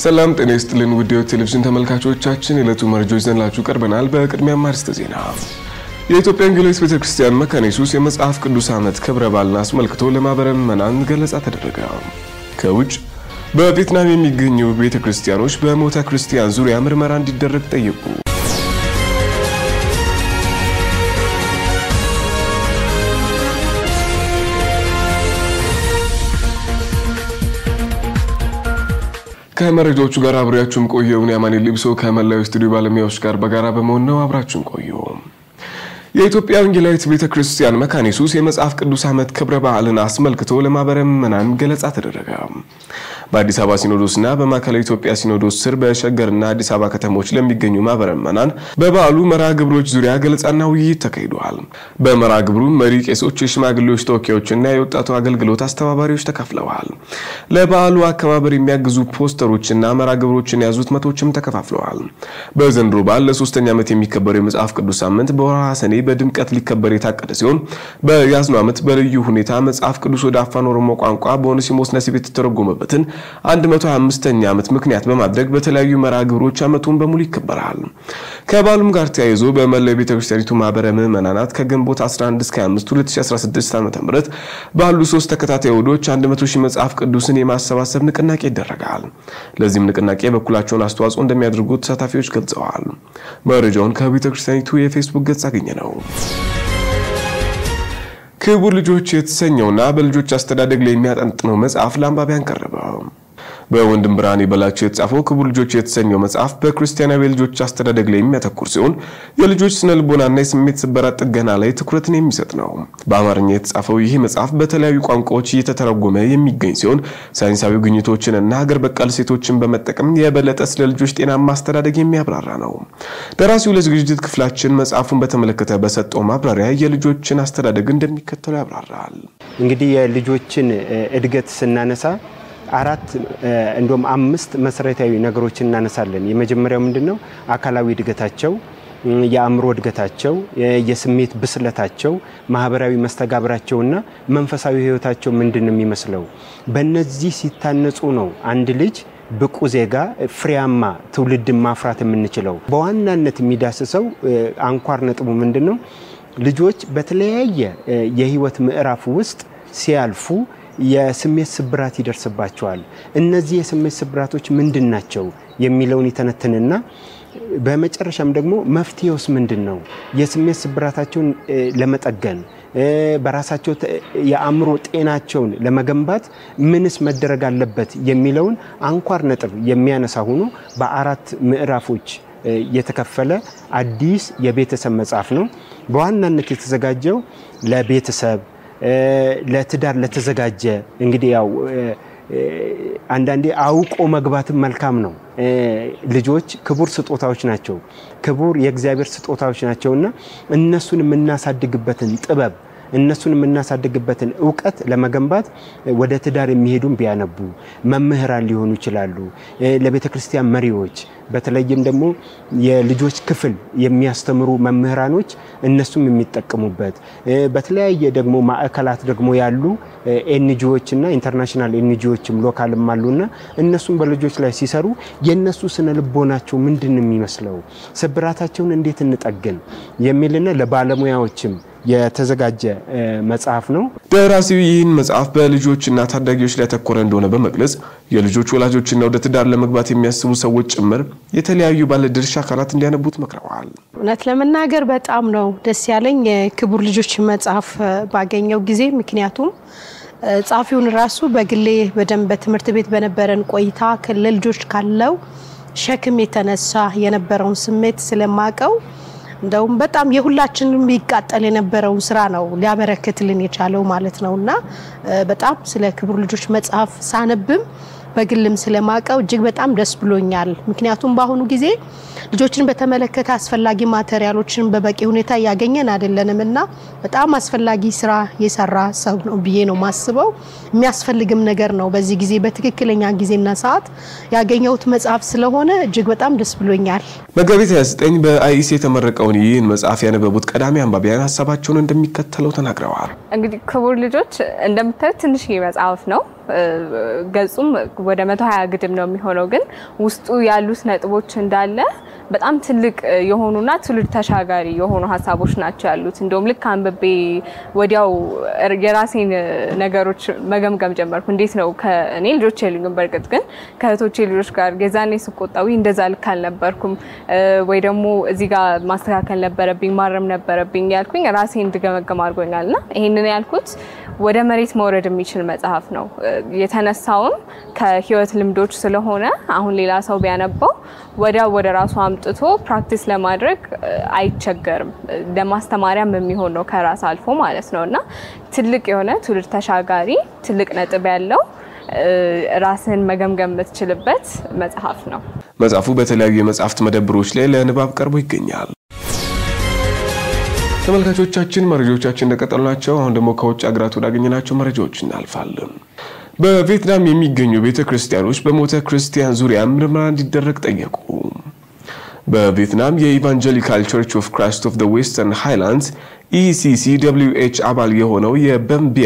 ሰላም ጤና ይስጥልን ውድ ቴሌቪዥን ተመልካቾቻችን፣ የዕለቱ መረጃዎች ይዘንላችሁ ቀርበናል። በቅድሚያ አርዕስተ ዜና። የኢትዮጵያ ወንጌላዊት ቤተክርስቲያን መካነ ኢየሱስ የመጽሐፍ ቅዱስ ዓመት ክብረ በዓልን አስመልክቶ ለማህበረ ምዕመናን ገለጻ ተደረገ። ከውጭ በቪየትናም የሚገኙ ቤተክርስቲያኖች በሞተ ክርስቲያን ዙሪያ ምርመራ እንዲደረግ ጠየቁ። ከመረጃዎቹ ጋር አብሬያችሁም ቆየውን ያማኔ ሊብሶ ከመላው ስቱዲዮ ባለሙያዎች ጋር በጋራ በመሆን ነው። አብራችሁን ቆዩ። የኢትዮጵያ ወንጌላዊት ቤተ ክርስቲያን መካነ ኢየሱስ የመጽሐፍ ቅዱስ ዓመት ክብረ በዓልን አስመልክቶ ለማህበረ ምዕመናን ገለጻ ተደረገ። በአዲስ አበባ ሲኖዶስና በማዕከላዊ ኢትዮጵያ ሲኖዶስ ስር በሸገርና አዲስ አበባ ከተሞች ለሚገኙ ማህበረ ምዕመናን በበዓሉ መርሃ ግብሮች ዙሪያ ገለጻና ውይይት ተካሂደዋል። በመርሃ ግብሩ መሪ ቄሶች፣ የሽማግሌዎች ተወካዮችና የወጣቱ አገልግሎት አስተባባሪዎች ተካፍለዋል። ለበዓሉ አከባበር የሚያግዙ ፖስተሮችና መርሃ ግብሮችን የያዙት መቶችም ተከፋፍለዋል። በዘንድሮ በዓል ለሶስተኛ ዓመት የሚከበረው የመጽሐፍ ቅዱስ ሳምንት በወርሃ ሰኔ በድምቀት ሊከበር የታቀደ ሲሆን በያዝነው ዓመት በልዩ ሁኔታ መጽሐፍ ቅዱስ ወደ አፋን ኦሮሞ ቋንቋ በኦኔሲሞስ ነሲብ የተተረጎመበትን 125ኛ ዓመት ምክንያት በማድረግ በተለያዩ መርሃ ግብሮች ዓመቱን በሙሉ ይከበራል። ከበዓሉም ጋር ተያይዞ በመላው ቤተክርስቲያኒቱ ማህበረ ምዕመናናት ከግንቦት 11 እስከ 25 2016 ዓ.ም ባሉ ሶስት ተከታታይ እሁዶች 100 ሺህ መጽሐፍ ቅዱስን የማሰባሰብ ንቅናቄ ይደረጋል። ለዚህም ንቅናቄ የበኩላቸውን አስተዋጽኦ እንደሚያደርጉ ተሳታፊዎች ገልጸዋል። መረጃውን ከቤተክርስቲያኒቱ የፌስቡክ ገጽ አገኘ ነው። ክቡር ልጆች የተሰኘውና በልጆች አስተዳደግ ላይ የሚያጠነጥነው መጽሐፍ ለአንባቢያን ቀረበ። በወንድም ብርሃኔ በላቸው የተጻፈው ክቡር ልጆች የተሰኘው መጽሐፍ በክርስቲያናዊ የልጆች አስተዳደግ ላይ የሚያተኩር ሲሆን የልጆች ስነ ልቦናና የስሜት ስበራት ጥገና ላይ ትኩረትን የሚሰጥ ነው። በአማርኛ የተጻፈው ይህ መጽሐፍ በተለያዩ ቋንቋዎች እየተተረጎመ የሚገኝ ሲሆን ሳይንሳዊ ግኝቶችን እና ሀገር በቀል ሴቶችን በመጠቀም የበለጠ ስለ ልጆች ጤናማ አስተዳደግ የሚያብራራ ነው። ደራሲው ለዝግጅት ክፍላችን መጽሐፉን በተመለከተ በሰጠው ማብራሪያ የልጆችን አስተዳደግ እንደሚከተለው ያብራራል። እንግዲህ የልጆችን እድገት ስናነሳ አራት እንዲሁም አምስት መሰረታዊ ነገሮችን እናነሳለን። የመጀመሪያው ምንድን ነው? አካላዊ እድገታቸው፣ የአእምሮ እድገታቸው፣ የስሜት ብስለታቸው፣ ማህበራዊ መስተጋብራቸውና መንፈሳዊ ሕይወታቸው ምንድን ነው የሚመስለው? በእነዚህ ሲታነጹ ነው አንድ ልጅ ብቁ ዜጋ ፍሬያማ ትውልድን ማፍራት የምንችለው። በዋናነት የሚዳስሰው አንኳር ነጥቡ ምንድን ነው? ልጆች በተለያየ የህይወት ምዕራፍ ውስጥ ሲያልፉ የስሜት ስብራት ይደርስባቸዋል። እነዚህ የስሜት ስብራቶች ምንድን ናቸው የሚለውን ይተነትንና በመጨረሻም ደግሞ መፍትሄውስ ምንድን ነው? የስሜት ስብራታቸውን ለመጠገን በራሳቸው የአእምሮ ጤናቸውን ለመገንባት ምንስ መደረግ አለበት የሚለውን አንኳር ነጥብ የሚያነሳ ሆኖ በአራት ምዕራፎች የተከፈለ አዲስ የቤተሰብ መጽሐፍ ነው። በዋናነት የተዘጋጀው ለቤተሰብ ለትዳር ለተዘጋጀ እንግዲህ ያው አንዳንዴ አውቆ መግባትም መልካም ነው። ልጆች ክቡር ስጦታዎች ናቸው። ክቡር የእግዚአብሔር ስጦታዎች ናቸውና እነሱን የምናሳድግበትን ጥበብ እነሱን የምናሳድግበትን እውቀት ለመገንባት ወደ ትዳር የሚሄዱም ቢያነቡ መምህራን ሊሆኑ ይችላሉ። ለቤተ ክርስቲያን መሪዎች በተለይም ደግሞ የልጆች ክፍል የሚያስተምሩ መምህራኖች እነሱም የሚጠቀሙበት በተለያየ ደግሞ ማዕከላት ደግሞ ያሉ ኤንጂዎች እና ኢንተርናሽናል ኤንጂዎችም ሎካልም አሉና እነሱም በልጆች ላይ ሲሰሩ የእነሱ ስነ ልቦናቸው ምንድን ነው የሚመስለው፣ ስብራታቸውን እንዴት እንጠግን የሚልና ለባለሙያዎችም የተዘጋጀ መጽሐፍ ነው። ደራሲው ይህን መጽሐፍ በልጆችና ታዳጊዎች ላይ ያተኮረ እንደሆነ በመግለጽ የልጆች ወላጆችና ወደ ትዳር ለመግባት የሚያስቡ ሰዎች ጭምር የተለያዩ ባለድርሻ አካላት እንዲያነቡት መክረዋል። እውነት ለመናገር በጣም ነው ደስ ያለኝ የክቡር ልጆች መጽሐፍ ባገኘው ጊዜ ምክንያቱም ጸሐፊውን ራሱ በግሌ በደንብ በትምህርት ቤት በነበረን ቆይታ ለልጆች ካለው ሸክም የተነሳ የነበረውን ስሜት ስለማቀው እንደውም በጣም የሁላችንም ይቃጠል የነበረውን ስራ ነው ሊያበረክትልን የቻለው ማለት ነው እና በጣም ስለ ክቡር ልጆች መጽሐፍ ሳነብም በግልም ስለማቀው እጅግ በጣም ደስ ብሎኛል። ምክንያቱም በአሁኑ ጊዜ ልጆችን በተመለከተ አስፈላጊ ማቴሪያሎችን በበቂ ሁኔታ እያገኘን አይደለንም እና በጣም አስፈላጊ ስራ የሰራ ሰው ነው ብዬ ነው ማስበው። የሚያስፈልግም ነገር ነው። በዚህ ጊዜ በትክክለኛ ጊዜና ሰዓት ያገኘሁት መጽሐፍ ስለሆነ እጅግ በጣም ደስ ብሎኛል። መጋቢት 29 በአይኢሲ የተመረቀውን ይህን መጽሐፍ ያነበቡት ቀዳሚ አንባቢያን ሀሳባቸውን እንደሚከተለው ተናግረዋል። እንግዲህ ክቡር ልጆች እንደምታዩት ትንሽዬ መጽሐፍ ነው። ገጹም ወደ መቶ ሀያ ግድም ነው የሚሆነው። ግን ውስጡ ያሉት ነጥቦች እንዳለ በጣም ትልቅ የሆኑና ትውልድ ተሻጋሪ የሆኑ ሀሳቦች ናቸው ያሉት። እንደውም ልክ አንብቤ ወዲያው የራሴን ነገሮች መገምገም ጀመርኩ። እንዴት ነው እኔ ልጆች የሉኝም፣ በእርግጥ ግን ከእህቶቼ ልጆች ጋር የዛኔ ስቆጣዊ እንደዛ ልክ አልነበርኩም ወይ ደግሞ እዚህ ጋር ማስተካከል ነበረብኝ ማረም ነበረብኝ ያልኩኝ ራሴ እንድገመገም አድርጎኛል። እና ይህንን ያልኩት ወደ መሬት መውረድ የሚችል መጽሐፍ ነው። የተነሳውም ከህይወት ልምዶች ስለሆነ አሁን ሌላ ሰው ቢያነባው ወዲያው ወደ ራሱ አምጥቶ ፕራክቲስ ለማድረግ አይቸገርም። ለማስተማሪያም የሚሆን ነው ከራስ አልፎ ማለት ነው እና ትልቅ የሆነ ትውልድ ተሻጋሪ ትልቅ ነጥብ ያለው ራስን መገምገም የምትችልበት መጽሐፍ ነው። መጽሐፉ በተለያዩ የመጽሐፍት መደብሮች ላይ ለንባብ ቀርቦ ይገኛል። ተመልካቾቻችን መረጃዎቻችን እንደቀጠሉ ናቸው። አሁን ደግሞ ከውጭ ሀገራት ወዳገኘናቸው መረጃዎች እናልፋለን። በቪየትናም የሚገኙ ቤተ ክርስቲያኖች በሞተ ክርስቲያን ዙሪያ ምርመራ እንዲደረግ ጠየቁ። በቪየትናም የኢቫንጀሊካል ቸርች ኦፍ ክራይስት ኦፍ ዌስተርን ሃይላንድስ ኢሲሲደብሊውኤች አባል የሆነው የበምቢያ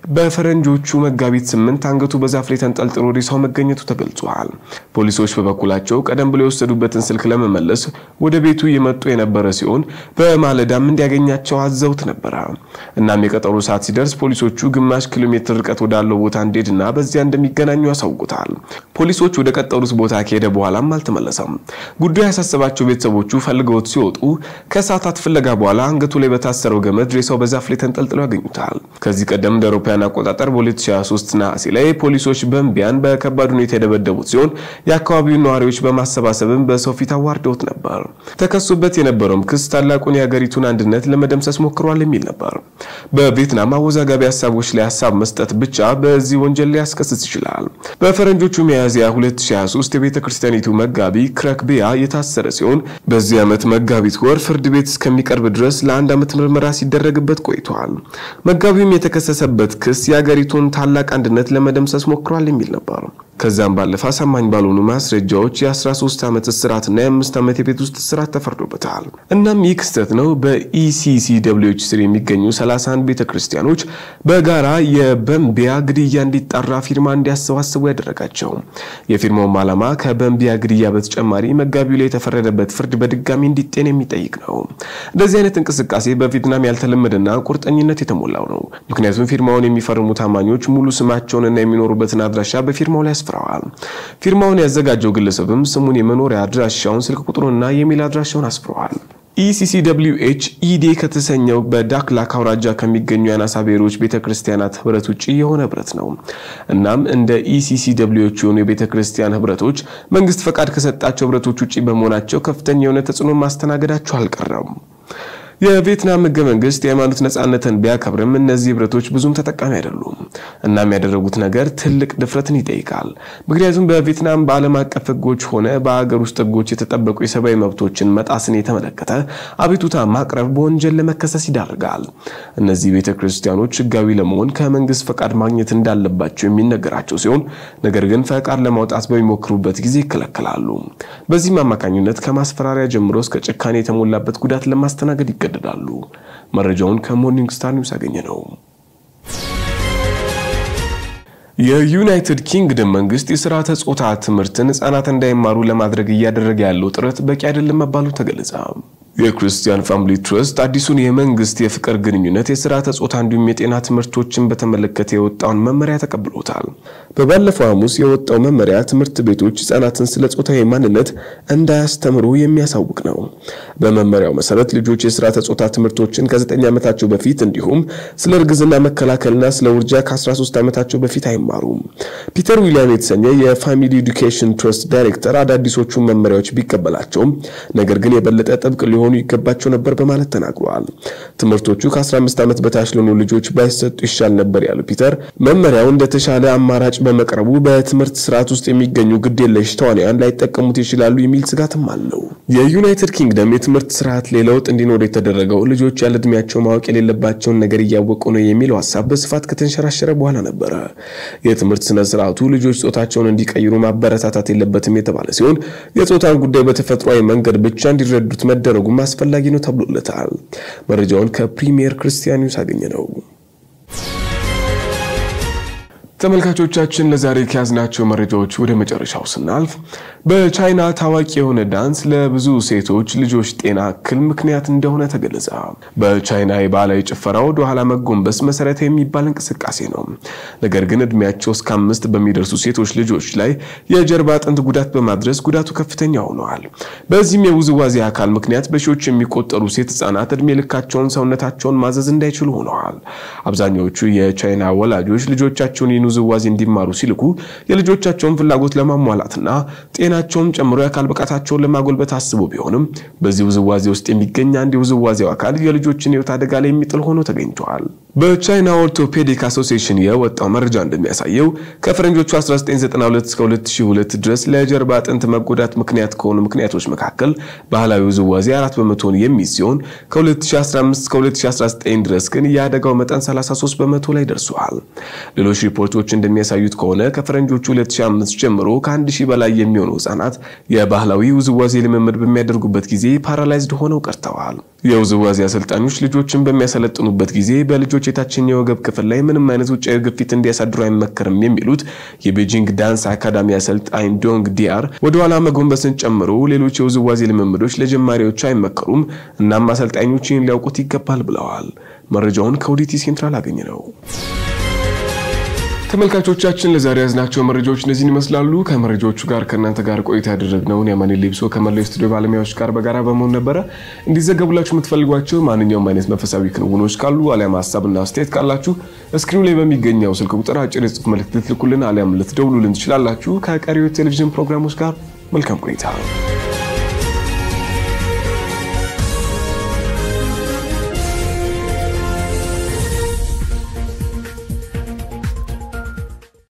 በፈረንጆቹ መጋቢት ስምንት አንገቱ በዛፍ ላይ ተንጠልጥሎ ሬሳው መገኘቱ ተገልጿል። ፖሊሶች በበኩላቸው ቀደም ብሎ የወሰዱበትን ስልክ ለመመለስ ወደ ቤቱ የመጡ የነበረ ሲሆን በማለዳም እንዲያገኛቸው አዘውት ነበረ። እናም የቀጠሮ ሰዓት ሲደርስ ፖሊሶቹ ግማሽ ኪሎ ሜትር ርቀት ወዳለው ቦታ እንዲሄድና በዚያ እንደሚገናኙ ያሳውቁታል። ፖሊሶች ወደ ቀጠሩት ቦታ ከሄደ በኋላም አልተመለሰም። ጉዳዩ ያሳሰባቸው ቤተሰቦቹ ፈልገውት ሲወጡ ከሰዓታት ፍለጋ በኋላ አንገቱ ላይ በታሰ የታሰረው ገመድ ሬሳው በዛፍ ላይ ተንጠልጥሎ ያገኙታል። ከዚህ ቀደም እንደ አውሮፓውያን አቆጣጠር በ2023 ነሐሴ ላይ ፖሊሶች በምቢያን በከባድ ሁኔታ የደበደቡት ሲሆን የአካባቢውን ነዋሪዎች በማሰባሰብም በሰው ፊት አዋርደውት ነበር። ተከሱበት የነበረውም ክስ ታላቁን የሀገሪቱን አንድነት ለመደምሰስ ሞክሯል የሚል ነበር። በቪየትናም አወዛጋቢ ሀሳቦች ላይ ሀሳብ መስጠት ብቻ በዚህ ወንጀል ሊያስከስስ ይችላል። በፈረንጆቹ ሚያዝያ 2023 የቤተ ክርስቲያኒቱ መጋቢ ክረክቢያ የታሰረ ሲሆን በዚህ ዓመት መጋቢት ወር ፍርድ ቤት እስከሚቀርብ ድረስ ለአንድ ዓመት ምርመራ ሲደረግበት ቆይቷል። መጋቢውም የተከሰሰበት ክስ የሀገሪቱን ታላቅ አንድነት ለመደምሰስ ሞክሯል የሚል ነበር። ከዛም ባለፈ አሳማኝ ባልሆኑ ማስረጃዎች የ13 ዓመት እስራትና የ5 ዓመት የቤት ውስጥ እስራት ተፈርዶበታል። እናም ይህ ክስተት ነው በኢሲሲደብሊውኤች ስር የሚገኙ 31 ቤተ ክርስቲያኖች በጋራ የበምቢያ ግድያ እንዲጣራ ፊርማ እንዲያሰባስቡ ያደረጋቸው። የፊርማውም ዓላማ ከበምቢያ ግድያ በተጨማሪ መጋቢው ላይ የተፈረደበት ፍርድ በድጋሚ እንዲጤን የሚጠይቅ ነው። እንደዚህ አይነት እንቅስቃሴ በቪየትናም ያልተለመደና ቁርጠኝነት የተሞላው ነው። ምክንያቱም ፊርማውን የሚፈርሙ ታማኞች ሙሉ ስማቸውንና የሚኖሩበትን አድራሻ በፊርማው ላይ አስፍረዋል። ፊርማውን ያዘጋጀው ግለሰብም ስሙን፣ የመኖሪያ አድራሻውን፣ ስልክ ቁጥሩንና የሜል አድራሻውን አስፍረዋል። ኢሲሲደብሊውኤች ኢዴ ከተሰኘው በዳክላክ አውራጃ ከሚገኙ የአናሳ ብሔሮች ቤተ ክርስቲያናት ህብረት ውጭ የሆነ ህብረት ነው። እናም እንደ ኢሲሲደብሊውኤች የሆኑ የቤተ ክርስቲያን ህብረቶች መንግስት ፈቃድ ከሰጣቸው ህብረቶች ውጭ በመሆናቸው ከፍተኛ የሆነ ተጽዕኖ ማስተናገዳቸው አልቀረም። የቪየትናም ህገ መንግስት የሃይማኖት ነጻነትን ቢያከብርም እነዚህ ህብረቶች ብዙም ተጠቃሚ አይደሉም። እናም ያደረጉት ነገር ትልቅ ድፍረትን ይጠይቃል። ምክንያቱም በቪየትናም በዓለም አቀፍ ህጎች ሆነ በሀገር ውስጥ ህጎች የተጠበቁ የሰብአዊ መብቶችን መጣስን የተመለከተ አቤቱታ ማቅረብ በወንጀል ለመከሰስ ይዳርጋል። እነዚህ ቤተ ክርስቲያኖች ህጋዊ ለመሆን ከመንግስት ፈቃድ ማግኘት እንዳለባቸው የሚነገራቸው ሲሆን ነገር ግን ፈቃድ ለማውጣት በሚሞክሩበት ጊዜ ይከለከላሉ። በዚህም አማካኝነት ከማስፈራሪያ ጀምሮ እስከ ጭካኔ የተሞላበት ጉዳት ለማስተናገድ ይገ ይገደዳሉ። መረጃውን ከሞርኒንግ ስታር ኒውስ ያገኘ ነው። የዩናይትድ ኪንግደም መንግስት የስርዓተ ጾታ ትምህርትን ህጻናት እንዳይማሩ ለማድረግ እያደረገ ያለው ጥረት በቂ አይደለም መባሉ ተገለጸ። የክርስቲያን ፋሚሊ ትረስት አዲሱን የመንግስት የፍቅር ግንኙነት የስርዓተ ጾታ እንዲሁም የጤና ትምህርቶችን በተመለከተ የወጣውን መመሪያ ተቀብሎታል። በባለፈው ሐሙስ የወጣው መመሪያ ትምህርት ቤቶች ህጻናትን ስለ ጾታዊ ማንነት እንዳያስተምሩ የሚያሳውቅ ነው። በመመሪያው መሰረት ልጆች የስርዓተ ጾታ ትምህርቶችን ከ9 ዓመታቸው በፊት እንዲሁም ስለ እርግዝና መከላከልና ስለ ውርጃ ከ13 ዓመታቸው በፊት አይማሩም። ፒተር ዊሊያም የተሰኘ የፋሚሊ ኤዱኬሽን ትረስት ዳይሬክተር አዳዲሶቹን መመሪያዎች ቢቀበላቸውም ነገር ግን የበለጠ ጥብቅ ሊሆኑ ይገባቸው ነበር በማለት ተናግረዋል። ትምህርቶቹ ከ15 ዓመት በታች ለሆኑ ልጆች ባይሰጡ ይሻል ነበር ያሉ ፒተር መመሪያው እንደተሻለ አማራጭ በመቅረቡ በትምህርት ስርዓት ውስጥ የሚገኙ ግዴለሽ ተዋናያን ላይጠቀሙት ይችላሉ የሚል ስጋትም አለው። የዩናይትድ ኪንግደም የትምህርት ስርዓት ላይ ለውጥ እንዲኖር የተደረገው ልጆች ያለ እድሜያቸው ማወቅ የሌለባቸውን ነገር እያወቁ ነው የሚለው ሀሳብ በስፋት ከተንሸራሸረ በኋላ ነበረ። የትምህርት ስነ ስርዓቱ ልጆች ጾታቸውን እንዲቀይሩ ማበረታታት የለበትም የተባለ ሲሆን የጾታን ጉዳይ በተፈጥሯዊ መንገድ ብቻ እንዲረዱት መደረጉ አስፈላጊ ነው ተብሎለታል። መረጃውን ከፕሪሚየር ክርስቲያን ኒውስ አገኘ ነው። ተመልካቾቻችን ለዛሬ ከያዝናቸው መረጃዎች ወደ መጨረሻው ስናልፍ በቻይና ታዋቂ የሆነ ዳንስ ለብዙ ሴቶች ልጆች ጤና እክል ምክንያት እንደሆነ ተገለጸ። በቻይና የባህላዊ ጭፈራ ወደ ኋላ መጎንበስ መሰረታዊ የሚባል እንቅስቃሴ ነው። ነገር ግን እድሜያቸው እስከ አምስት በሚደርሱ ሴቶች ልጆች ላይ የጀርባ አጥንት ጉዳት በማድረስ ጉዳቱ ከፍተኛ ሆነዋል። በዚህም የውዝዋዜ አካል ምክንያት በሺዎች የሚቆጠሩ ሴት ህጻናት እድሜ ልካቸውን ሰውነታቸውን ማዘዝ እንዳይችሉ ሆነዋል። አብዛኛዎቹ የቻይና ወላጆች ልጆቻቸውን ይህን ውዝዋዜ እንዲማሩ ሲልኩ የልጆቻቸውን ፍላጎት ለማሟላትና ጤናቸውን ጨምሮ የአካል ብቃታቸውን ለማጎልበት አስቦ ቢሆንም በዚህ ውዝዋዜ ውስጥ የሚገኝ አንድ የውዝዋዜው አካል የልጆችን ህይወት አደጋ ላይ የሚጥል ሆኖ ተገኝተዋል። በቻይና ኦርቶፔዲክ አሶሲዬሽን የወጣው መረጃ እንደሚያሳየው ከፈረንጆቹ 1992 እስከ 2002 ድረስ ለጀርባ አጥንት መጎዳት ምክንያት ከሆኑ ምክንያቶች መካከል ባህላዊ ውዝዋዜ አራት በመቶን የሚይዝ ሲሆን ከ2015 እስከ 2019 ድረስ ግን የአደጋው መጠን 33 በመቶ ላይ ደርሷል። ሌሎች ሪፖርቶች እንደሚያሳዩት ከሆነ ከፈረንጆቹ 2005 ጀምሮ ከአንድ ሺህ በላይ የሚሆኑ ህጻናት የባህላዊ ውዝዋዜ ልምምድ በሚያደርጉበት ጊዜ ፓራላይዝድ ሆነው ቀርተዋል። የውዝዋዜ አሰልጣኞች ልጆችን በሚያሰለጥኑበት ጊዜ በልጆች የታችኛው የወገብ ክፍል ላይ ምንም አይነት ውጫዊ ግፊት እንዲያሳድሩ አይመከርም የሚሉት የቤጂንግ ዳንስ አካዳሚ አሰልጣኝ ዶንግ ዲያር ወደኋላ መጎንበስን ጨምሮ ሌሎች የውዝዋዜ ልምምዶች ለጀማሪዎች አይመከሩም፣ እናም አሰልጣኞች ይህን ሊያውቁት ይገባል ብለዋል። መረጃውን ከኦዲቲ ሴንትራል አገኘ ነው። ተመልካቾቻችን ለዛሬ ያዝናቸው መረጃዎች እነዚህን ይመስላሉ። ከመረጃዎቹ ጋር ከእናንተ ጋር ቆይታ ያደረግነውን የማኔ ሊብሶ ከመላው ስቱዲዮ ባለሙያዎች ጋር በጋራ በመሆን ነበረ። እንዲዘገቡላችሁ የምትፈልጓቸው ማንኛውም አይነት መንፈሳዊ ክንውኖች ካሉ አሊያም ሀሳብና አስተያየት ካላችሁ እስክሪኑ ላይ በሚገኘው ስልክ ቁጥር አጭር የጽሁፍ መልእክት ልትልኩልን አሊያም ልትደውሉልን ትችላላችሁ። ከቀሪው ቴሌቪዥን ፕሮግራሞች ጋር መልካም ቆይታ